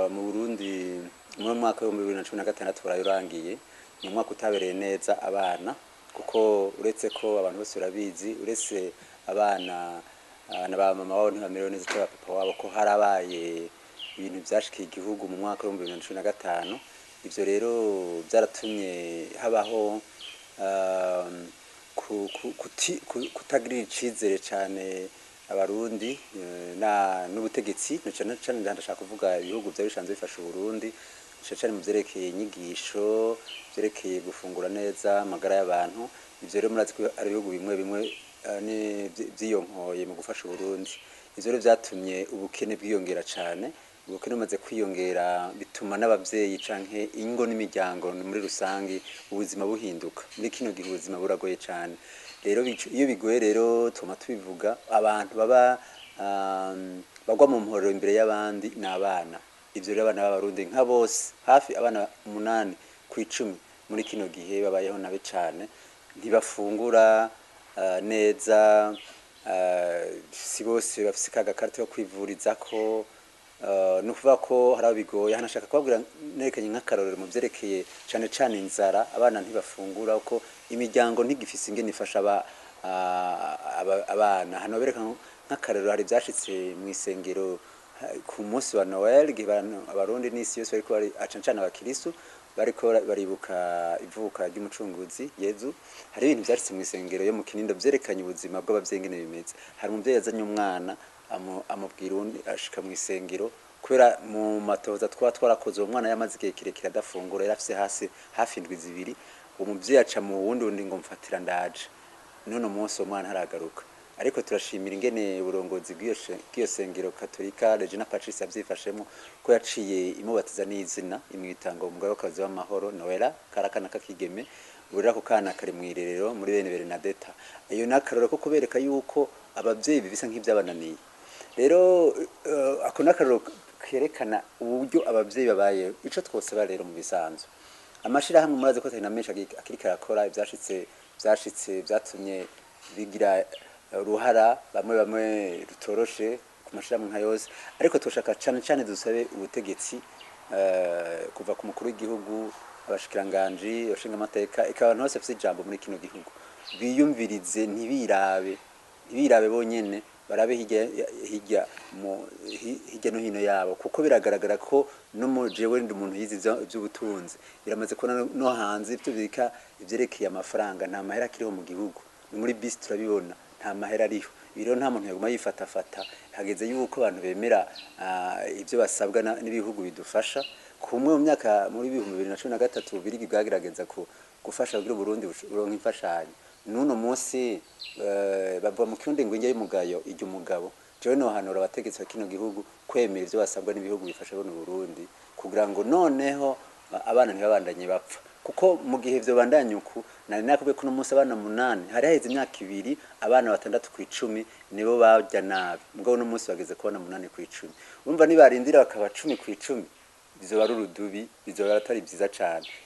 eh, mu burundi mu mwaka w'ibihumbi bibiri na cumi na gatandatu wararangiye ni umwaka utabereye neza abana kuko uretse ko abantu bose barabizi uretse abana ah, na ba mama wabo ntibamerewe neza cyangwa papa wabo ko harabaye ibintu byashikiye igihugu mu mwaka w'ibihumbi bibiri na cumi na gatanu ivyo rero byaratumye habaho ah, ku- ku- kuti- ku- kutagirira icizere cyane abarundi eh, na n'ubutegetsi na cane cane ndashaka kuvuga ibihugu byari bisanzwe bifasha uburundi cane cane mu vyerekeye inyigisho vyerekeye gufungura neza amagara y'abantu ivyo rero murazi ko ari ibihugu bimwe bimwe eh, ni- vyi- vyiyonkoye mu gufasha uburundi ivyo rero vyatumye ubukene bwiyongera cane ubukene bumaze kwiyongera bituma n'abavyeyi canke ingo n'imiryango muri rusange ubuzima buhinduka muri kino gihe ubuzima buragoye cane rero bico- iyo bigoye rero tuma tubivuga abantu baba um, bagwa mu mporero imbere y'abandi ni abana ivyo rero abana b'abarundi nka bose hafi abana umunani ku icumi muri kino gihe babayeho nabi cane ntibafungura uh, neza uh, si bose bafise ka gakarita yo kwivurizako Uh, ni ukuvuga ko hari abo bigoye hano nashaka kubabwira nerekanye nk'akarorero mu vyerekeye cane cane inzara abana ntibafungura ko imiryango ntigifise ingene ifasha aba, ah, aba- abana hano bereka nk'akarorero hari ivyashitse mw'isengero ha- ku munsi wa noel igihe abantu- abarundi n'isi yose bariko bari cane cane abakiristu bariko baribuka ivuka ry'umucunguzi yezu hari ibintu vyashitse mw'isengero yo mu kinindo vyerekanye ubuzima bw'abavyeyi ingene bimeze hari umuvyeyi yazanye umwana amu- amubwira uwundi ashika mw'isengero kubera mu matoza twaba twarakoze uwo mwana yamaze igihe kirekire adafungura yari afise hasi hafi indwi zibiri uwo muvyeyi aca mu wundi wundi ngo mfatira ndaje none umunsi uwo mwana haragaruka ariko turashimira ingene uburongozi bw'iyo she- bw'iyo sengero katolika regina patrice yavyifashemwo ko yaciye imubatiza n'izina imwita ngo umugabekazi w'amahoro noela karakana k'akigeme ubu rero ako kana kari mw'irerero muri bene berenadeta iyo ni akarorero ko kubereka yuko abavyeyi bibisa nk'ivyabananiye rero eh, ako ni akarorero kerekana uburyo abavyeyi babayeho ico twosaba rero mu bisanzwe amashirahamwe murazi ko atari na menshi agi- akiriko arakora ivyashitse vyashitse vyatumye bigira eh, uruhara bamwe bamwe rutoroshe ku mashirahamwe nka yose ariko turashaka cane cane dusabe ubutegetsi eh, kuva ku mukuru w'igihugu abashikiranganji abashingamateka eka abantu bose bafise ijambo muri kino gihugu biyumvirize ntibirabe ntibirabe bonyene barabe hirya hirya mu hi- hirya no hino yabo kuko biragaragara ko no mu jewe ndi umuntu yize ivya- ivy'ubutunzi biramaze kubona no- no hanze ivyo bika ivyerekeye amafaranga nta mahera akiriho mu gihugu ni muri bisi turabibona nta mahera ariho rero nta muntu yaguma yifatafata hageze yuko abantu bemera ah, ivyo basabwa na- n'ibihugu bidufasha kumwe mu myaka muri ibihumbi bibiri na cumi na gatatu birigi bwagerageza ku gufasha kugira uburundi bush- buronke imfashanyo n'uno munsi eh, bavuga mu kirundi ngo indya y'umugayo irya umugabo jewe nohanura abategetsi ba kino gihugu kwemera ivyo basabwa n'ibihugu bifasha buno burundi kugira ngo noneho a- abana ntibabandanye bapfa kuko mu gihe vyo bandanye uku nari nakubwiye ko uno munsi abana munani hari haheze imyaka ibiri abana batandatu ku icumi nibo barya nabi mugabo uno munsi bageze kubona munani ku icumi urumva nibarindira bakaba cumi ku icumi bizoba ari urudubi bizoba atari vyiza cane